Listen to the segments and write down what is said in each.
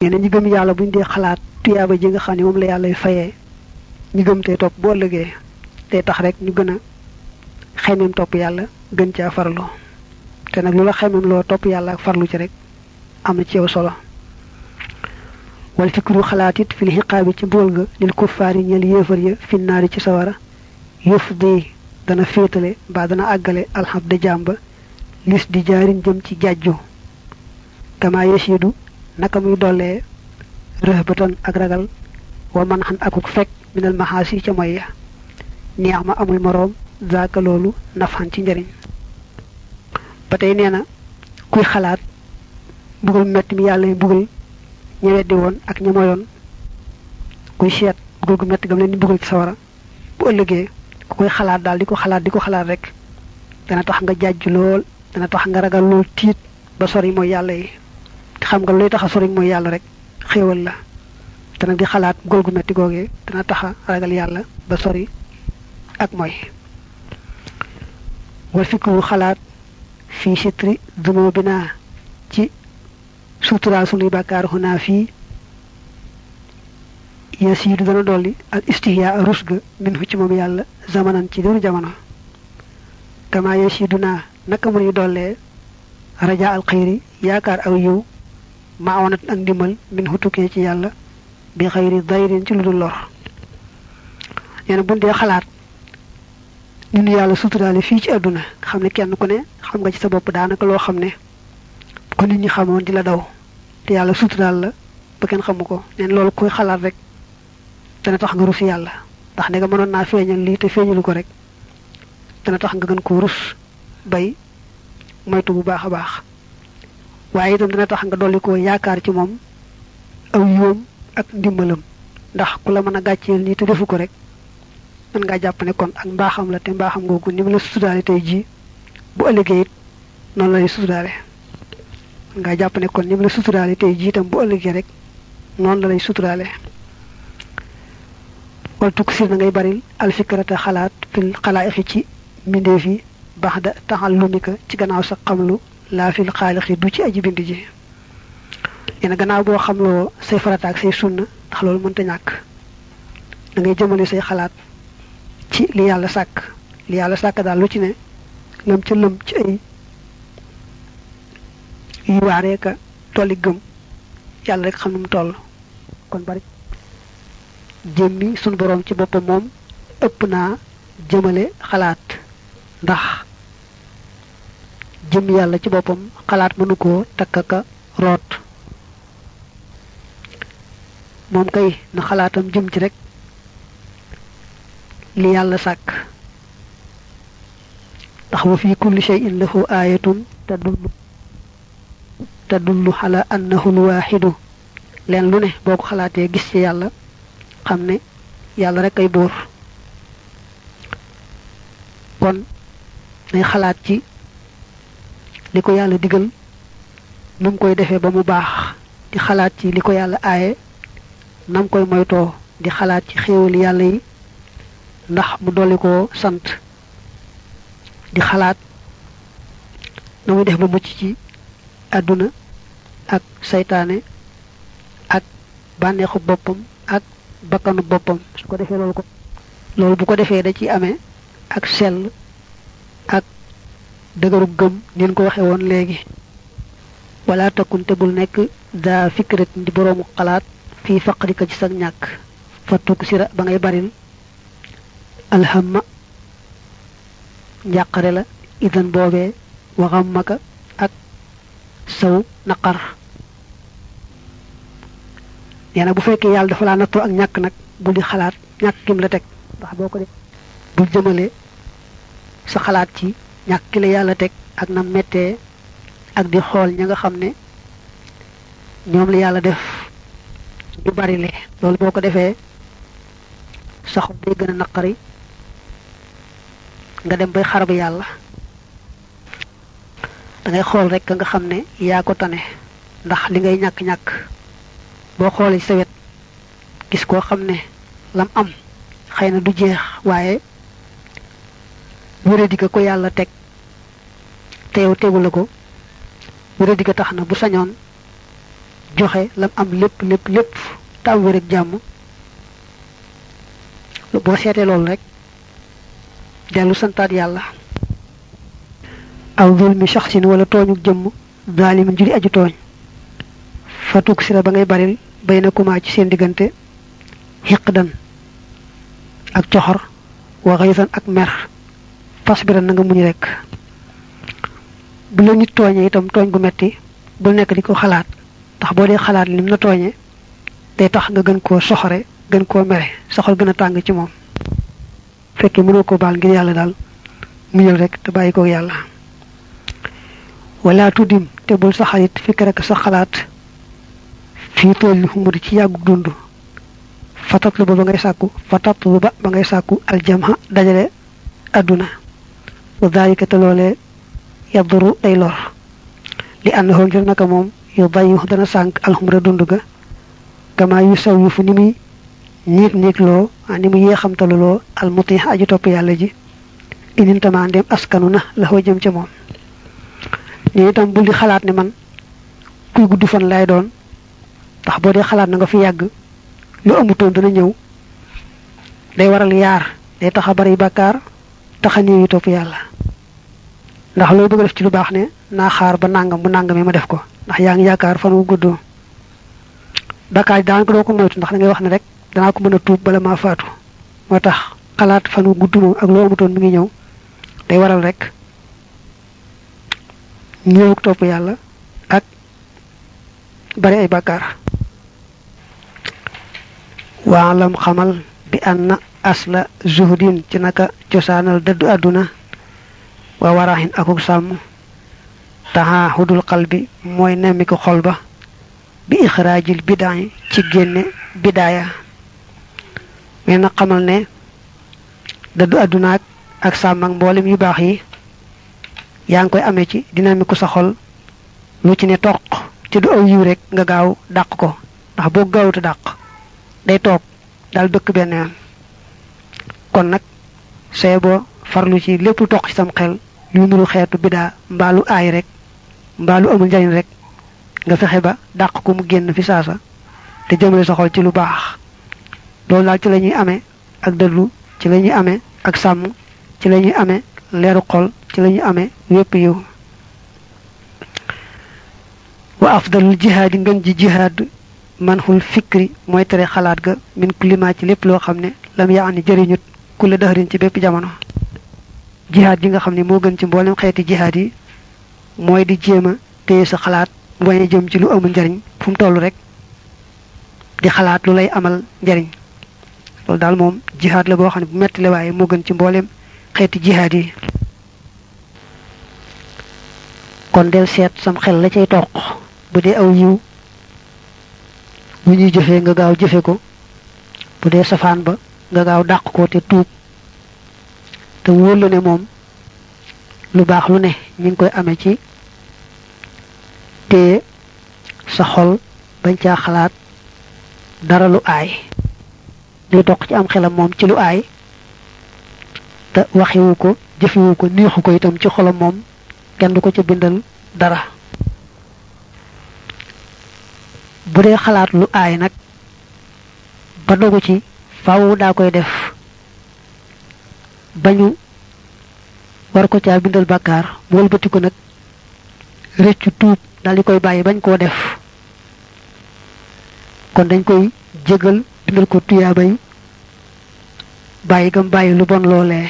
nee na ñi gëm yàlla buñ dee xalaat tuyaaba ji nga xam ne moom la yàlla fayee ñi gëm tey topp bu ëllëgee tey tax rek ñu gën a xemeem topp yàlla gën caa farlu te nag lu la xemeem loo topp yàlla ak farlu ci rek am na ci yow solo wal fikru xalaat it fil xiqaabi ci mbugal ga lil kuffaari ñeel yéefar ya finnaari ci sawara yëf di dana féetale mbaa dana àggale alxam de jàmba lis di jaarin jëm ci jàjju kama yasidu naka muy dollee rëhbatan ak ragal wa man xan akuk fekk minal maxaasi ca moy ya neex ma amul moroom zaaka loolu nafxan ci njëriñ ba tey nee na kuy xalaat mbugal metti mi yàlla yi mbugal ña weddi woon ak ña moyoon kuy seet mbugal gu metti gam leen di mbugal ci sawara bu ëllëgee ku koy xalaat daal di ko xalaat di ko xalaat rek dana tax nga jàjj lool dana tax nga ragal lool tiit ba sori mooy yàlla yi te xam nga luy tax a sori mooy yàlla rek xéewal la te nag di xalaat mbugal gu metti googee dana tax a ragal yàlla ba sori ak mooy wal fikru xalaat fii sitri dumo bi naa ci suturaal sunuy bàkkaar xunaa fii yasiidu dana dolli al istihyaa rus ga min hu ci moom yàlla zamanan ci diiru jamono kama yasiidu naa naka mu nuy dollee raja al xayri yaakaar aw yiw ma awanat ak ndimbal min hu tukkee ci yàlla bi xayri dayrin ci lu dul lor nee na buñ dee xalaat ñu nu yàlla suturaale fii ci àdduna nga xam ne kenn ku ne xam nga ci sa bopp daanaka loo xam ne ko nit ñi xamoon di la daw te yàlla suturaal la ba kenn xamu ko neen loolu koy xalaat rek dana tax nga rus yàlla ndax ne nga mënoon naa feeñal lii te feeñalu ko rek dana tax nga gën ko rus bay moytu bu baax a baax waaye itam dana tax nga dolli ko yaakaar ci moom aw yoom ak ndimbalam ndax ku la mën a gàcceel nii te defu ko rek mën ngaa jàpp ne kon ak mbaaxam la te mbaaxam googu ni mu la suturaale tey jii bu ëllëgee it noonu la lay suturaale mën ngaa jàpp ne kon ni mu la suturaale tey jii itam bu ëllëgee rek noonu la lay suturaale wal tukk sir na ngay baril alfikrata xalaat fil xalaaixi ci mbindeef yi baax da taxallumika ci gannaaw sa xamlu laa fil xaalixi du ci aji bind ji yéen gannaaw boo xamloo say farata ak say sunna ndax loolu mënta ñàkk da ngay jëmale say xalaat ci li yàlla sàkk li yàlla sàkk daal lu ci ne lëm ca lëm ci ay yu waaree ka tolli gëm yàlla rek xam nu mu toll kon bari jëmmi sunu boroom ci boppam moom ëpp naa jëmale xalaat ndax jëmmi yàlla ci boppam xalaat mënu koo takk ka root moom kay na xalaatam jëm ci rek li yàlla sàkk ndax wa fi kulli shay'in lahu ayatun tadullu tadullu ala annahu alwaxidu leen lu ne boo ko xalaatee gis ci yàlla xam ne yàlla rek ay buur kon nay xalaat ci li ko yàlla digal nu mu koy defee ba mu baax di xalaat ci li ko yàlla aaye nam koy moytoo di xalaat ci xéewal yàlla yi ndax mu dolli ko sant di xalaat na muy def ba mucc ci àdduna ak saytaane ak bànneexu boppam ak bakkanu boppam su ko defee loolu ko loolu bu ko defee da ci amee ak sell ak dëgëru gëm nin ko waxee woon léegi wala takkunte bul nekk daa fikrat di boroomu xalaat fii faqrika ci sag ñàkk fa tukk sira ba ngay baril alhamma njàqare la idan boobee waxam maka ak saw naqar nee na bu fekkee yàlla dafa laa nattoo ak ñàkk nag bul di xalaat ñàkk kim la teg ndax boo ko def bul jëmale sa xalaat ci ñàkk ki la yàlla teg ak na mettee ak di xool ña nga xam ne ñoom la yàlla def ñu bari le loolu boo ko defee sa xol day gën a naqari nga dem bay xarab yàlla da ngay xool rek nga xam ne yaa ko tane ndax li ngay ñàkk-ñàkk boo xoolee sa wet gis koo xam ne lam am xëy na du jeex waaye wéradi ga ko yàlla teg te yow tegu la ko wéradi ga tax na bu sañoon joxe lam am lépp lépp lépp te am wér ak jàmm boo seetee loolu rek dellu santaat yàlla aw zulmi shaxsin wala tooñu jëmm zaalimin juri aju tooñ fatuk sira ba ngay baril bay na kumaa ci seen diggante xiqdan ak coxor wa xaysan ak mer fasbiran na nga muñ rek bu la nit tooñee itam tooñ gu metti bul nekk di ko xalaat ndax boo dee xalaat lim na tooñee day tax nga gën koo soxore gën koo mere soxal gën a tàng ci moom fekkee mënoo ko baal ngir yàlla daal muñal rek te bàyyi ko yàlla wala tuddim te bul sa xarit fikk rek sa xalaat fii tool li xumudi ci yàggu dund fatatlu ba ba ngay sàkku fatatlu ba ba ngay sàkku aljamha dajale adduna wa dalika te loolee yaduru day lor li ànnaxoo ngir naka moom yu bayu dana sànk alxumra dund ga kama yu saw yu fu ni muy niig niig loo ni mu yéexamtalu loo almuti aju topp yàlla ji inintama ndem askanu na la xoo jëm ca moom ni itam bul di xalaat ne man kuy gudd fan lay doon ndax boo dee xalaat na nga fi yàgg lu amutoon dana ñëw day waral yaar day tax a bari bàkkaar tax a néew yu topp yàlla ndax loo bëgg def ci lu baax ne naa xaar ba nangam bu nangam yi ma def ko ndax yaa ngi yaakaar fan wu gudd bàkkaar yi daanaka doo ko moytu ndax da ngay wax ne rek danaa ko mën a tuub bala maa faatu moo tax xalaat fan wu gudd moom ak loo amutoon mi ngi ñëw day waral rek ñëwuk topp yàlla ak bari ay bàkkaar waalam xamal bi anna asla zuhdin ci naka cosaanal dëddu àdduna wa waraxin akuk sàmm taxa xudul xal bi mooy nemmi ko xol ba bi ixraajil bidaa ci génne bidaaya mais na xamal ne dëddu àddunaak ak sàmm ak mboolem yu baax yi yaa ngi koy amee ci dina ko sa xol lu ci ne toq ci du aw yiw rek nga gaaw dàq ko ndax boo gaawuta dàq day toog daal dëkk benn yoon kon nag see boo farlu ci lépp lu toq ci sam xel lu nuru xeetu bidaa mbaalu aay rek mbaalu amul njariñ rek nga fexe ba dàq ko mu génn fi saasa te jëmale sa xol ci lu baax loolu daal ci la ñuy amee ak dëddu ci la ñuy amee ak sàmm ci la ñuy amee leeru xol ci la ñuy amee wépp yiw wa afdalul jihaad yi ngën ji jihaad man xul fikri mooy tere xalaat ga min kulima ci lépp loo xam ne lam yaa ni jëriñut kulle dëxërin ci bépp jamono jihaad yi nga xam ne moo gën ci mboolem xeeti jihaad yi mooy di jéem a téye sa xalaat mu bañ a jëm ci lu amul njariñ fu mu toll rek di xalaat lu lay amal njariñ loolu daal moom jihaad la boo xam ne bu metti la waaye moo gën ci mboolem xeeti jihaad yi kon del seet sam xel la cay toq bu dee aw yiw bu ñuy jëfee nga gaaw jëfe ko bu dee safaan ba nga gaaw dàq ko te tuub te wóor la ne moom lu baax lu ne ñu ngi koy amee ci te sa xol bañ caa xalaat dara lu aay li toq ci am xelam moom ci lu aay te waxiwu ko jëfiwu ko neexu ko itam ci xolam moom kenn du ko ca bindal dara bu dee xalaat lu aay nag ba dogu ci faaw daa koy def bañu war ko caa bindal bàkkaar mu wëlbati ko nag rëccu tuub daal di koy bàyyi bañ koo def kon dañ koy jégal bindal ko tuyaabay bàyyi gam bàyyi lu bon loolee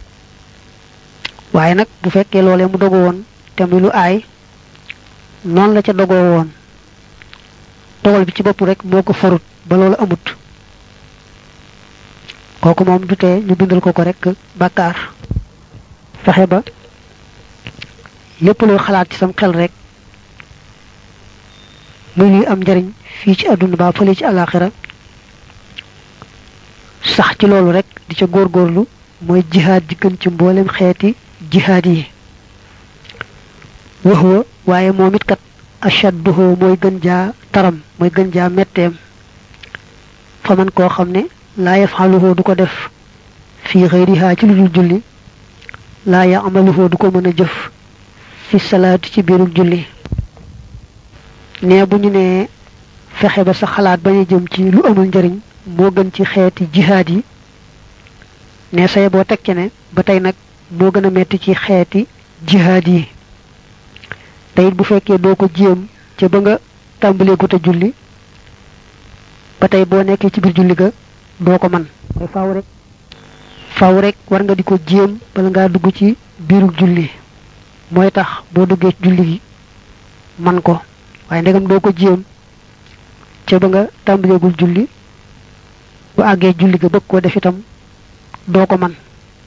waaye nag bu fekkee loolee mu dogu woon te muy lu aay noonu la ca dogoo woon dogal bi ci bopp rek moo ko farut ba loolu amut kooku moom du tee ñu bindal ko ko rek bàkkaar fexe ba lépp loo xalaat ci sam xel rek muy luy am njariñ fii ci àdduna ba fële ci àllaaxira sax ci loolu rek di ca góorgóorlu mooy jihaad ji gën ci mboolem xeeti jihaad yi waxwa waaye moom it kat ashadduhu mooy gën jaa taram mooy gën jaa metteem fa man koo xam ne laa yafaluhu du ko def fii xëyrihaa ci lu dul julli laa yamaluhu du ko mën a jëf fi salaati ci biirug julli nee bu ñu nee fexe ba sa xalaat bañ a jëm ci lu amul njariñ moo gën ci xeeti jihaad yi ne say boo teg ci ne ba tey nag moo gën a metti ci xeeti jihaad yi te it bu fekkee doo ko jéem ca ba nga tàmbalee gut a julli ba tey boo nekkee ci biir julli ga doo ko man mooy faaw rek faaw rek war nga di ko jéem bala ngaa dugg ci biiru julli mooy tax boo duggee ci julli gi man ko waaye ndegam doo ko jéem ca ba nga tàmbaleegul julli bu àggee julli ga bëgg koo def itam doo ko man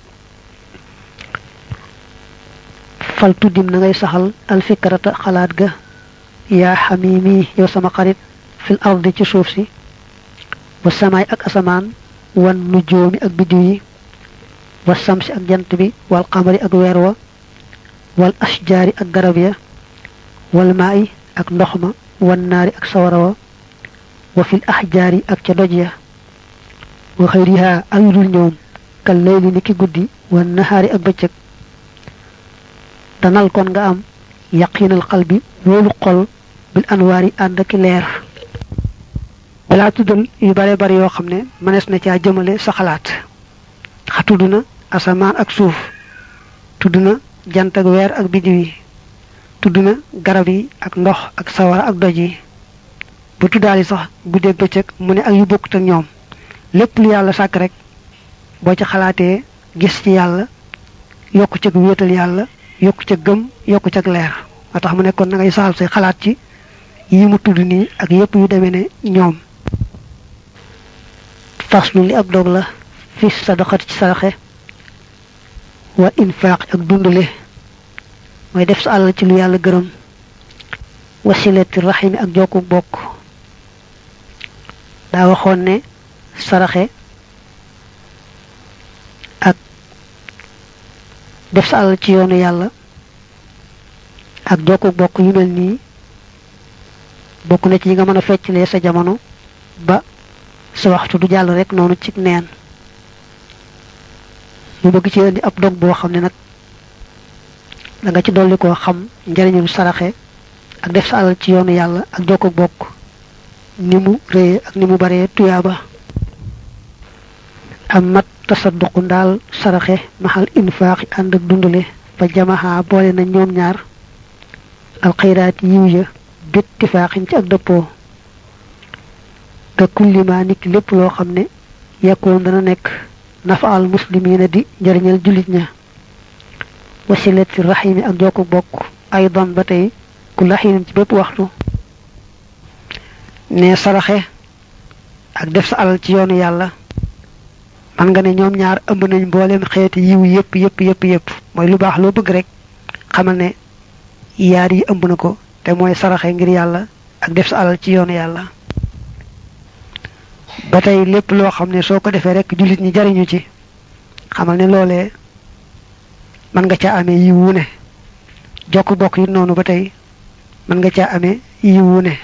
fal tuddim na ngay saxal alfikrata xalaat ga yaa xamimi yow sama xarit fil ardi ci suuf si wa samaay ak asamaan wan nujoomi ak biddiw yi wa samsi ak jant bi wal xamari ak weer wa wal ashjaari ak garab ya wal maayi ak ndox ma wan naari ak sawara wa wa fil ahjaari ak ca doj ya wa xëyriha ak yu dul ñoom kal layli ni ki guddi wan nahaari ak bëccëg danal kon nga am yaqinal xalbi wóolu xol bil anwaar yi ànd ak leer balaa tuddal yu bare bari yoo xam ne mënees na caa jëmale sa xalaat xa tudd na asamaan ak suuf tudd na jant ak weer ak biddiw yi tudd na garab yi ak ndox ak sawara ak doj yi bu tuddaali sax guddeeg bëccëg mu ne ak yu bokkut ak ñoom lépp lu yàlla sàkk rek boo ci xalaatee gis ci yàlla yokku ca wéetal yàlla yokku ca gëm yokku ca leer moo tax mu nekkoon na ngay saal say xalaat ci yi mu tudd nii ak yépp yu demee ne ñoom faslu li ab dog la fi sadaqat ci saraxe wa infaq ak dundale mooy def sa àll ci lu yàlla gërëm wasilati rahimi ak jokku bokk daa waxoon ne saraxe ak def sa àll ci yoonu yàlla ak jokku bokk yu mel nii bokk na ci yi nga mën a feccalee sa jamono ba sa waxtu du jàll rek noonu ci neen mu bëgg ci indi ab dog boo xam ne nag da nga ci dolli koo xam njariñul saraxe ak def sa alal ci yoonu yàlla ak jokko bokk ni mu réye ak ni mu baree tuyaaba am mat tasadduqu ndaal saraxe maxal infaaxi ànd ak dundale fa jamaxa boole na ñoom ñaar alxayraat yiw ya bittifaaxin ci ak dëppoo ka kullima nit lépp loo xam ne yakkoon dana nekk nafaal muslimina di njariñal jullit ña wasilati rahimi ak jokku bokk aydan ba tey ku laxiinin ci bépp waxtu ne saraxe ak def sa alal ci yoonu yàlla man nga ne ñoom ñaar ëmb nañ mboolem xeeti yiw yépp yépp yépp yépp mooy lu baax loo bëgg rek xamal ne yaar yi ëmb na ko te mooy saraxe ngir yàlla ak def sa alal ci yoonu yàlla ba tey lépp loo xam ne soo ko defee rek jullit ñi jariñu ci xamal ne loolee mën nga caa amee yiwu ne jokk bokk yi noonu ba tey mën nga caa amee yiwu ne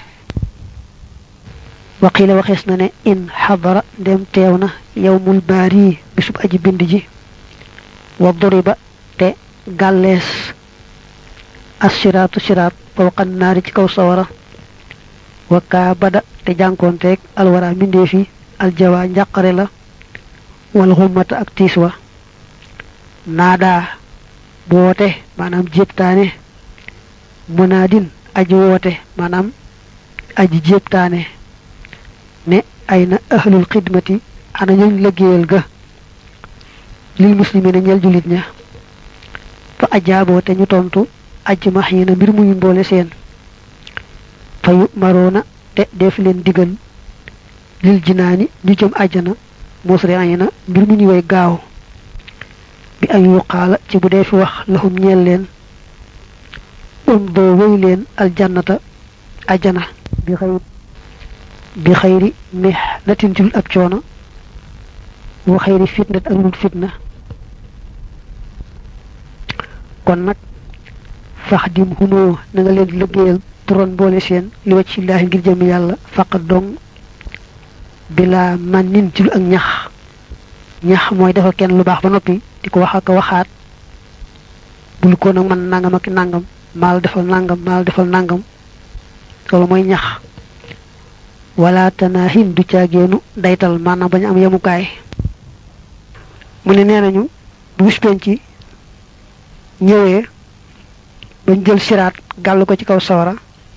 waqiila waxees na ne in xadara ndem teew na yowmul baari bisub aji bind ji wa duriba te gàllees assiraatu siraat fawqa naari ci kaw sawara wa kaa bada te jànkoonteeg alwara mbindeef yi aljawa njàqare la wal xummata ak tiis wa naadaa bu woote maanaam jéebtaane munaadin aji woote maanaam aji jéebtaane ne ay na ahlul xidmati ana ñuñ liggéeyal ga lil muslimina ñel julit ña fa ajaaboo te ñu tontu ajj max yi na mbir muñu mboole seen fa yu maroona te def leen digal lil jinaani ñu jëm àjjana musri ay na mbir mu ñu way gaaw bi ay yuqaala ci bu dee fi wax lahum ñeel leen um doo wéy leen aljannata àjjana bi xëy bi xëyri mih natin ci ab coono wa xëyri fitnat ak lul fitna kon nag fax dim humoo na nga leen liggéeyal turon boole seen li wacc illaahi ngir jëm yàlla faqat dong bila man nin ci lu ak ñax ñax mooy defal kenn lu baax ba noppi di ko wax ak waxaat bul ko nag man nangam ak nangam maal defal nangam maal defal nangam loolu mooy ñax wala tanaahin du caageenu daytal maanaam bañ am yemukaay mu ne nee nañu bu bis penc ñëwee bañ jël siraat gàll ko ci kaw sawara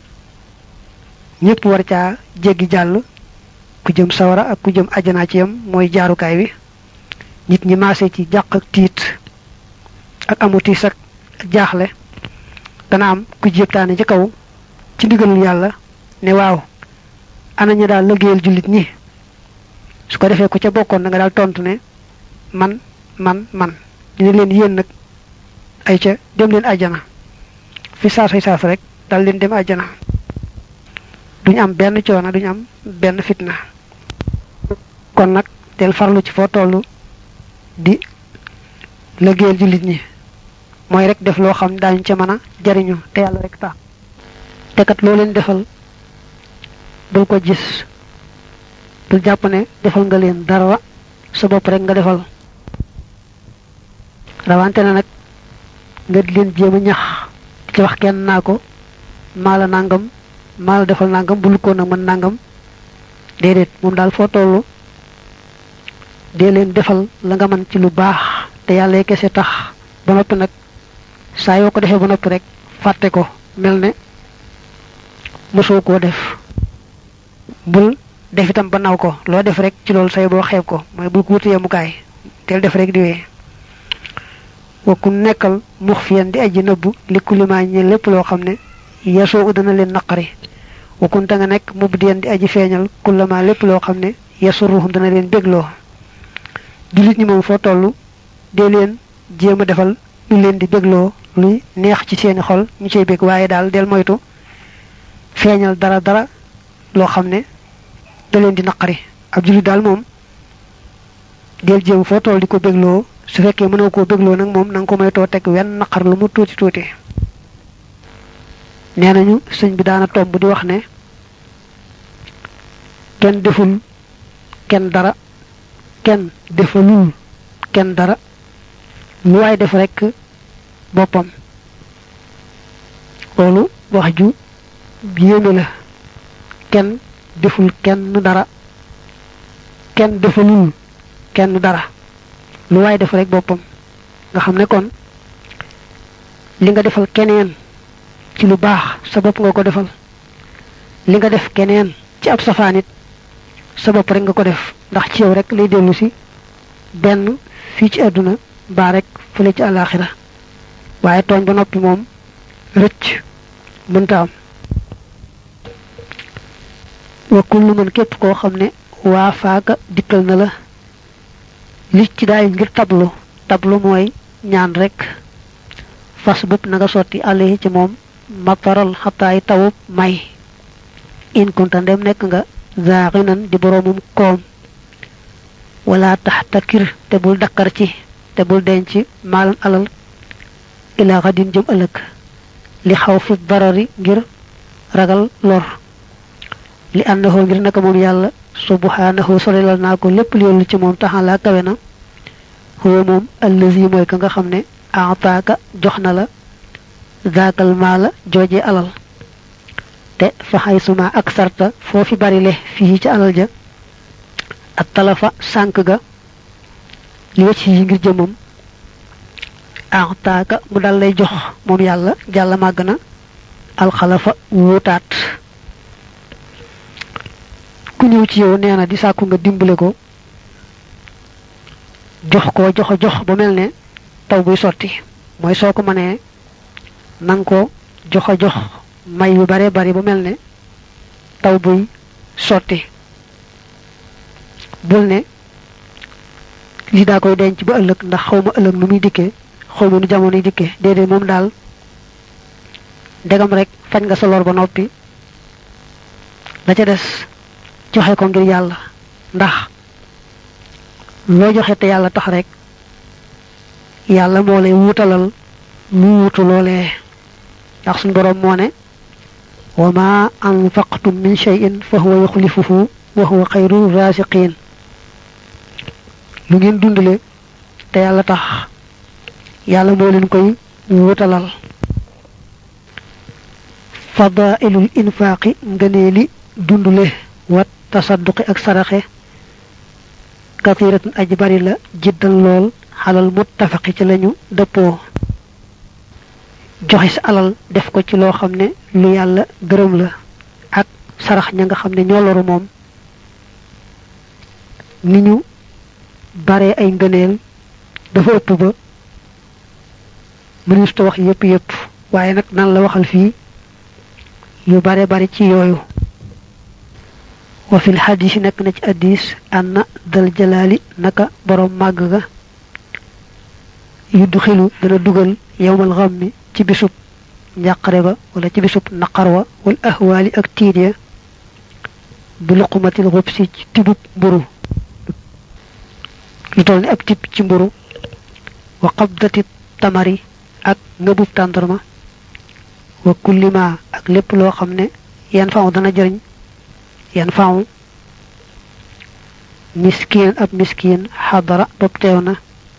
ñëpp war caa jéggi jàll ku jëm sawara ak ku jëm ajjanaa ci yam mooy jaarukaay bi nit ñi maase ci jàq ak tiit ak amu tiis ak jaaxle dana am ku jéptaane ci kaw ci ndigalul yàlla ne waaw ana ñu daal liggéeyal jullit ñi su ko defee ku ca bokkoon na nga daal tontu ne man man man dina leen yéen nag ay ca dem leen ajjana fi saasay saas rek dal leen dem ajjana duñ am benn coono duñ am benn fitna kon nag del farlu ci foo toll di liggéeyal jullit ñi mooy rek def loo xam daañu ca mën a jariñu te yàlla rek tax te kat loo leen defal bul ko gis bul jàpp ne defal nga leen dara sa bopp rek nga defal rawante na nag nga di leen jéem a ñax ci wax kenn naa ko maa la nangam maa la defal nangam bul ko nag mën nangam déedéet moom daal foo tollu dee leen defal la nga mën ci lu baax te yàlla kese tax ba noppi nag saa yoo ko defee ba noppi rek fàtte ko mel ne mosoo koo def bul def itam ba naw ko loo def rek ci loolu say boo xeeb ko mooy bul ko wuti yemukaay teel def rek di wee wa ku nekkal mux fiyan di aji nëbbu li kulima ñe lépp loo xam ne yasoo dana leen naqari wa kunta nga nekk mub diyan di aji feeñal kullama lépp loo xam ne yasuruhum dana leen bégloo jullit ñi moom foo toll dee leen jéem a defal lu leen di bégloo luy neex ci seeni xol ñu cay bég waaye daal del moytu feeñal dara dara loo xam ne da leen di naqari ab jullit daal moom del jéem foo toll di ko bégloo su fekkee mënoo koo bégloo nag moom na nga ko moytoo teg wenn naqar lu mu tuuti tuuti nee nañu sëñ bi daana tomb di wax ne kenn deful kenn dara kenn defalul kenn dara lu waay def rekk boppam loolu wax ju yéeme la kenn deful kenn dara kenn defalul kenn dara lu waay def rek boppam nga xam ne kon li nga defal keneen ci lu baax sa bopp nga ko defal li nga def keneen ci ab safaanit sa bopp rek nga ko def ndax ci yow rek lay dellu si benn fii ci àdduna baa rek fële ci àllaaxira waaye tooñ ba noppi moom rëcc mënta am wa kullu man képp koo xam ne waa faaka dikkal na la li ci daay ngir tablu tablu mooy ñaan rek fas bëpp na nga sotti àll ci moom mataral xataay tawub may in kunta ndem nekk nga zaaxinan di boroomum koom wala tax takir te bul dakkar ci te bul denc maalan alal ilaa xadin jëm ëllëg li xaw fi darari ngir ragal lor li àndaxoo ngir naka moom yàlla subhanahu solelal naa ko lépp li yollu ci moom taxalaa kawe na huwa moom allazi mooy ka nga xam ne aataaka jox na la zaakal maala jooje alal te fa xay suma ak sarta foofi bari le fii ci alal ja ak talafa sànk ga li wacc yi ngir jëmam aataaka mu dal lay jox moom yàlla jàlla màgg na alxalafa wuutaat ku ñëw ci yow nee na di sàkku nga dimbale ko jox ko jox jox ba mel ne taw buy sotti mooy soo ko mënee nang ko jox jox may yu bare bari ba mel ne taw buy sotti bul ne lii daa koy denc ba ëllëg ndax xaw ma ëllëg nu muy dikkee xaw ma nu jamono yi dikkee déedéet moom daal ndegam rek fañ nga sa lor ba noppi la ca des joxe ko ngir yàlla ndax loo joxe te yàlla tax rek yàlla moo lay wuutalal lu wuutu loolee ndax suñ boroom moo ne wa ma anfaqtum min shay'in fa huwa yuxlifuhu wa huwa xayru raasiqiin lu ngeen dundale te yàlla tax yàlla moo leen koy wuutalal fadailul infaaqi ngëneeli dundule wat tasadduqi ak saraxe kathiratun aji bari la jiddan lool xalal muttafaqi ci lañu dëppoo joxe sa alal def ko ci loo xam ne lu yàlla gërëm la ak sarax ña nga xam ne ñoo loru moom ni ñu bare ay ngëneel dafa ëpp ba mënees ta wax yépp yépp waaye nag nan la waxal fii yu bare bari ci yooyu wa fil xadis nekk na ci addis anna dal jalaali naka borom màgg ga yuddu xilu dana dugal yowmal xammi ci bisub njàqare ba wala ci bisub naqar wa wal ahwaali ak tiit ya bi luqumatil xubsi ci tibub mburu lu toll ni ab tib ci mburu wa qabdati tamari ak ngëbub tàndarma wa kullima ak lépp loo xam ne yan faaw dana jëriñ yan faaw miskiin ab miskiin xadara bopp teew na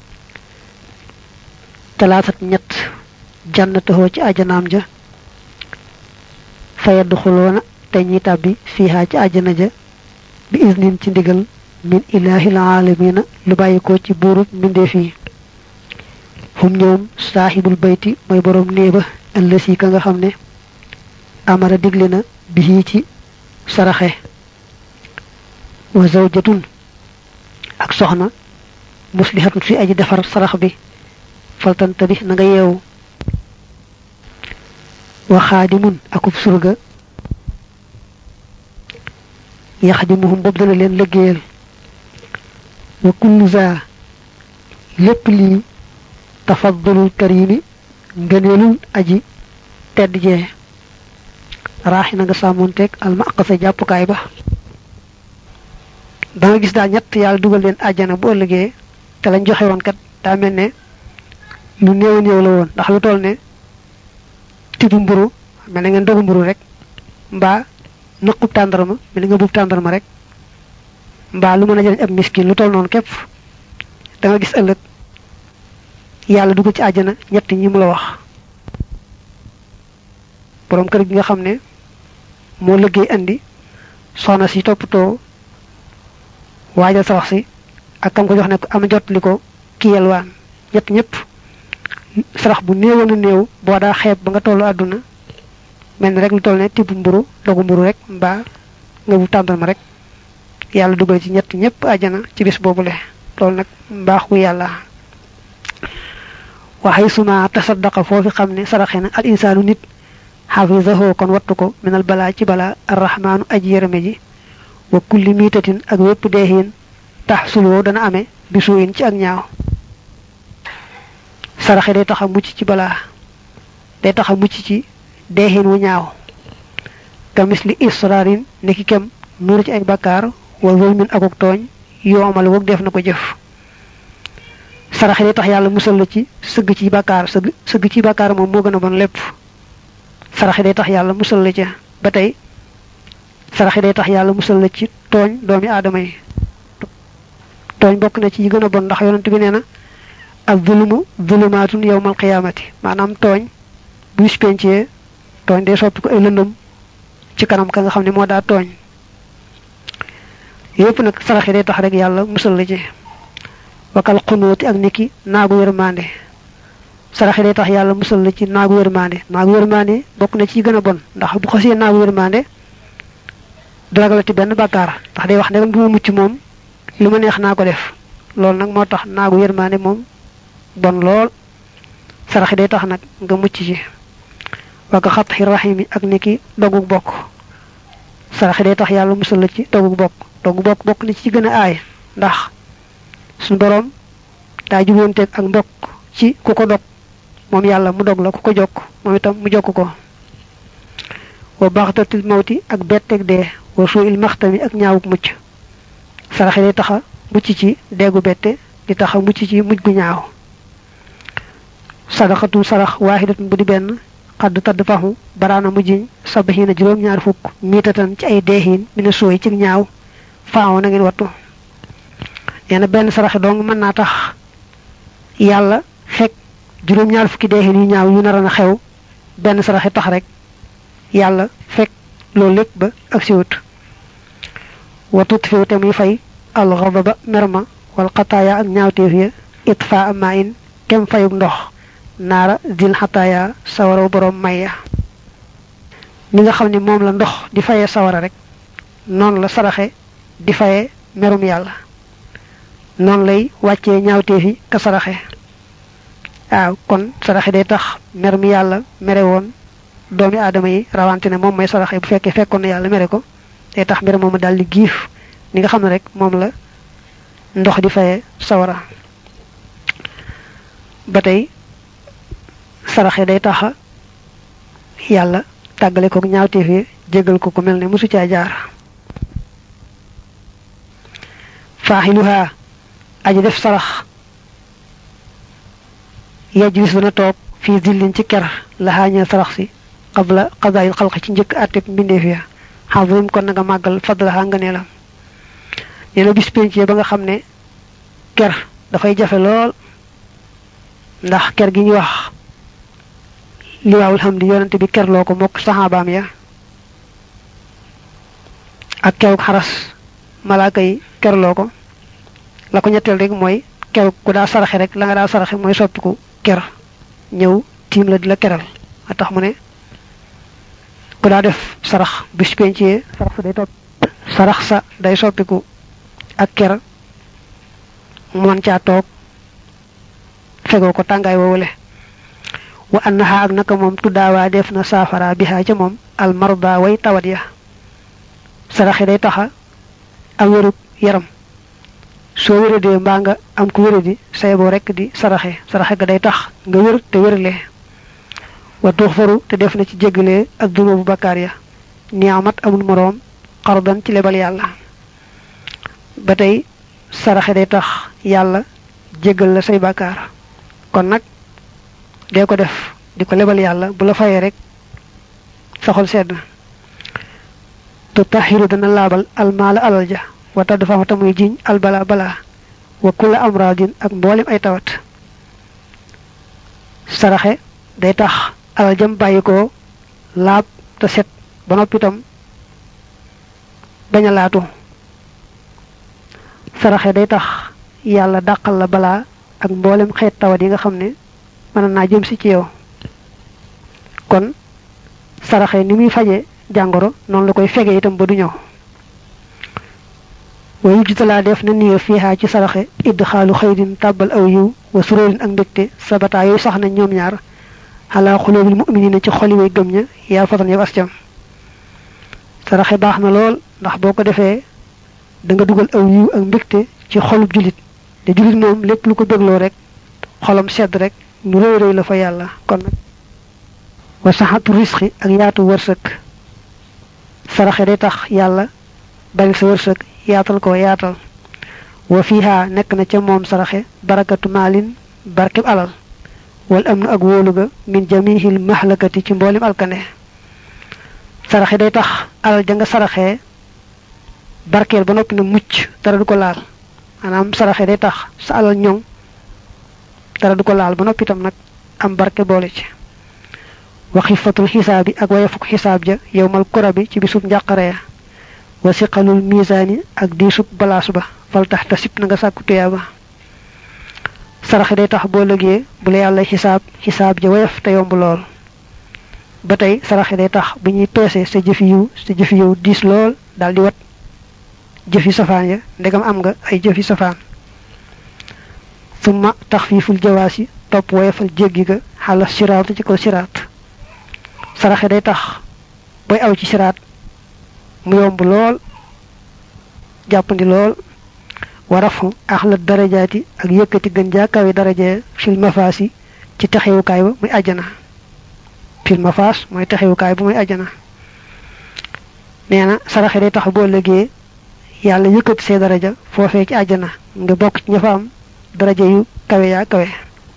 talaasat ñett jannatahoo ci ajanaam ja fayad xuloona te ñi tàbbi fiihaa ci ajana ja bi isnin ci ndigal min ilaahil aalamiina lu bàyyi ko ci buurub mbindeef yi hum ñoom saaxibul bayti mooy boroom néeba ëllësi ka nga xam ne amara digle na bi ci saraxe wa zawjatun ak soxna muslihatun fi aji defar sarax bi faltanta bi na nga yeewu wa xaadimun akub surga yaxdimuhum boobu dana leen liggéeyal wa kullu za lépp lii tafaddulul karimi ngëneelul aji tedd jee raaxi na nga sàmmoonteeg almaqasa jàppukaay ba da nga gis daal ñett yàlla dugal leen àjjana bu ëllëgee te lañ joxe woon kat daa mel ne lu néew néew la woon ndax lu toll ne tibu mburu mel na ngeen dogu mburu rek mbaa nëqub tàndarma mel na nga buub tàndarma rek mbaa lu mën a jëriñ ab miskin lu toll noonu képp da nga gis ëllëg yàlla dugal ci àjjana ñett ñi mu la wax borom kër gi nga xam ne moo liggéey andi soxna si toppatoo waajal sa wax si ak kam ko jox ne ko am jot li ko kiyal waan ñett ñëpp sarax bu néewoon a néew boo daa xeeb ba nga tollu àdduna mel ni rek lu toll ne tibb mburu dogu mburu rek mbaa nga bu tàndal rek yàlla dugal ci ñett ñëpp àjjana ci bis boobule loolu nag mbaaxu yàlla waxay suma tasaddaqa foofi xam ne saraxe na al insaanu nit xafisahu kon wattu ko minal balaa ci balaa arrahmaanu aji yërëme ji wa kulli miitatin ak wépp deexiin tax sulwoo dana amee bisuin ci ak ñaaw saraxe day tax a mucc ci balaa day tax a mucc ci deexiin wu ñaaw kamis li israarin niki kem nuuru ci ay bakkaar wa zulmin akuk tooñ yoomal woog def na ko jëf saraxe day tax yàlla musal la ci sëgg ci bakkaar sëgg sëgg ci bakkaar moom moo gën a bon lépp saraxe day tax yàlla musal la ca ba tey saraxe day tax yàlla musal la ci tooñ doomi aadama yi tooñ bokk na ci yi gën a bon ndax yonent bi nee na ak zulumu zulumaatun yawmal qiyaamati maanaam tooñ bu bis pencee tooñ day soppi ko ay lëndëm ci kanam ka nga xam ne moo daa tooñ yépp nag saraxe day tax rek yàlla musal la ci wakal xunuuti ak niki naagu yërmande saraxe day tax yàlla musal la ci naagu yërmande naagu yërmande bokk na ci gën a bon ndax bu xasee naagu yërmande du ragalati benn bàkkaar ndax day wax ne du ma mucc moom lu ma neex naa ko def loolu nag moo tax naagu yërmande moom bon lool saraxe day tax nag nga mucc ci waka xat xi rahimi ak niki dogug bokk saraxe day tax yàlla musal la ci dogug bokk dogug bokk bokk na ci gën a aay ndax suñu boroom daa juboonteeg ak mbokk ci ku ko dog moom yàlla mu dog la ku ko jokk moom itam mu jokk ko wa baxtatil mawti ak betteeg dee wa suu il maxtami ak ñaawuk mucc saraxe day taxa mucc ci deegu bette di taxa mucc ci mujj gu ñaaw sadaxatu sarax waaxidatun bu di benn xadd tadd faxu baraana mujjiñ sabaxiina juróom-ñaar fukk miitatan ci ay deexiin mi ne sooy ci ñaaw faaw na ngeen wattu nee na benn saraxe dong mën naa tax yàlla fekk juróom-ñaar fukki deexin yu ñaaw yu nar a xew benn saraxe tax rek yàlla fekk loolu lépp ba ak siwut wa tutfiw te muy fay al ghadaba merma wal xataaya ak ñaawteef ya itfa ama in kem fayug ndox naara dil xataaya sawara borom maya ni nga xam ne moom la ndox di fayee sawara rek noonu la saraxe di fayee merum yàlla noonu lay wàccee ñaawteef yi ka saraxe waaw kon saraxe day tax mer mi yàlla mere woon doomi aadama yi rawante ne moom may saraxe bu fekkee fekkoon na yàlla mere ko day tax mbir moomu daal di giif ni nga xam ne rek moom la ndox di fayee sawara ba tey saraxe day taxa yàlla tàggale ko ñaawteef yi jégal ko ku mel ne mosu caa jaar faaxiluha aji def sarax yajlis dana toog fii zillin ci ker la xaañee sarax si qabla qadaayil xalq ci njëkk àtteb mbindeef ya xadrim kon na nga màggal fadlaha nga neelam nee na bis penc ba nga xam ne ker dafay jafe lool ndax ker gi ñu wax liwaawul xam di yonante bi kerloo ko mokk saxaabaam ya ak keruk xaras malaaka yi kerloo ko la ko ñetteel rek mooy keruk ku daa saraxe rek la nga daa saraxe mooy soppiku ker ñëw tiim la di la keral a tax mu ne ku daa def sarax bis pencee sarax sa day topp sarax sa day soppiku ak ker mu mën caa toog fegoo ko tàngaay woowule wa annaha ak naka moom tuddaawaa def na saafara bihaa ca moom al marda way tawat ya saraxe day taxa am wérug yaram soo wéradee mbaa nga am ku wéradi say boo rekk di saraxe saraxe ga day tax nga wér te wérle wa tuxfaru te def na ci jéggalee ak dunubu bakkaar ya niamat amul moroom xardan ci lebal yàlla ba tey saraxe day tax yàlla jéggal la say bakkaar kon nag dee ko def di ko lebal yàlla bu la fayee rek saxol sedd tutahiru dana laabal almaala alal ja wata dafa fa tamuy jiñ albala bala wa kula amradin ak mboolem ay tawat saraxe day tax alal jam bàyyi ko laab te set ba noppi itam bañ a laatu saraxe day tax yàlla dàqal la balaa ak mboolem xeet tawat yi nga xam ne mën naa jëm si ci yow kon saraxe ni muy faje jàngoro noonu la koy fege itam ba du ñëw wa yujtalaa def na niyo fiihaa ci saraxe idd xaalu xëydin tàbbal aw yiw wa suróorin ak mbégte sabataa yooyu sax na ñoom ñaar xalaa xuloobil mu'minina ci xoli way gëm ña yaa fatan yow ascam saraxe baax na lool ndax boo ko defee da nga dugal aw yiw ak mbégte ci xolub julit te julit moom lépp lu ko bégloo rek xolam sedd rek nu rëy rëy la fa yàlla kon nag wa saxatu risqi ak yaatu wërsëg saraxe day tax yàlla bari sa wërsëg yaatal ko yaatal wa fiha nekk na ca moom saraxe barakatu maalin barkeb alal wal am na ak wóolu ga min jamihil mahlakati ci mboolem alkane saraxe day tax alal ja nga saraxee barkeel ba noppi na mucc dara du ko laal maanaam saraxe day tax sa alal ñoŋ dara du ko laal ba noppi itam nag am barke boole ci wa xifatul xisaabi ak wayafuk xisaab ja yowmal kura bi ci bisub njàqare ya wa siqalul misaani ak diisub balaas ba fal tax ta sib na nga sàkku tuyaaba saraxe day tax boo lëgee bu la yàlla xisaab xisaab ja wayaf te yomb lool ba tey saraxe day tax bu ñuy peese sa jëfi yiw sa jëfi yiw diis lool daal di wat jëfi safaan ya ndegam am nga ay jëfi safaan summa taxfiiful jawaasi topp woyefal jéggi ga xala siraat ci ko siraat saraxe day tax booy aw ci siraat mu yomb lool jàppandi lool warafu axla darajaati ak yëkkati gën jaa kawe daraja fil mafaasi ci texewukaay ba muy àjjana fil mafaas mooy texewukaay ba muy àjjana nee na saraxe day tax boo lëgee yàlla yëkkati see daraja foofee ci àjjana nga bokk ci ña fa am daraja yu kawe yaa kawe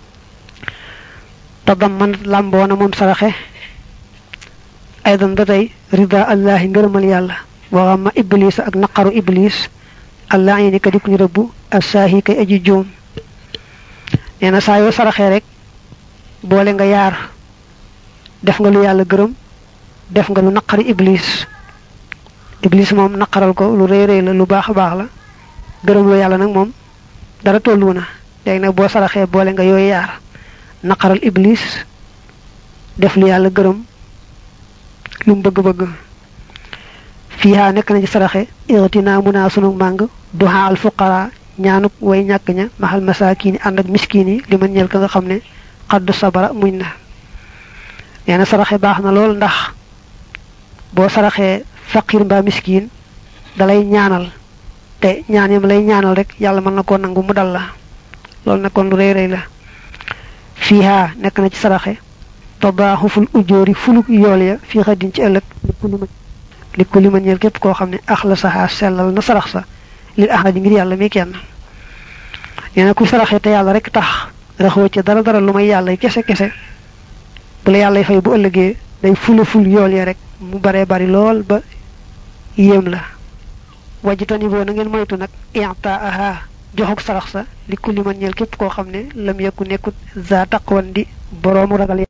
te dam man làmboona moom saraxe aydan ba tey rida allahi ngërëmal yàlla waxam ma iblis ak naqaru iblis allah yi ni ka dikuñu rëbbu assaahi kay aji juum nee na saa yoo saraxee rek boole nga yaar def nga lu yàlla gërëm def nga lu naqari iblis iblis moom naqaral ko lu rëy rëy la lu baax a baax la gërëm lu yàlla nag moom dara tollu na léegi nag boo saraxee boole nga yooyu yaar naqaral iblis def lu yàlla gërëm lu mu bëgg-bëgg fiiha nekk na ci saraxe irtina mun naa sunu màng duha al fuqara ñaanuk way ñàkk ña maxal masaakin yi ànd ak miskin yi li ma ñeel ka nga xam ne xaddu sabara muñ na nee na saraxe baax na lool ndax boo saraxee faqir mbaa miskin dalay ñaanal te ñaan yam lay ñaanal rek yàlla mën na koo nangu mu dal la loolu nag kon lu rëy rëy la fiiha nekk na ci saraxe tadaaxuful ujóori fuluk yool ya fii xaddin ci ëllëg li ko li ma ñeel képp koo xam ne ax la saxaa sellal na sarax sa lil ahadi ngir yàlla mi kenn nee na ku saraxee te yàlla rek tax raxoo ci dara dara lu may yàlla kese kese bu la yàlla fay bu ëllëgee day fula ful yool ya rek mu baree bari lool ba yéem la wajitani boo na ngeen moytu nag i'taaha joxuk sarax sa li kulli man ñeel képp koo xam ne lam yekku nekkut za taqwan di boroomu ragal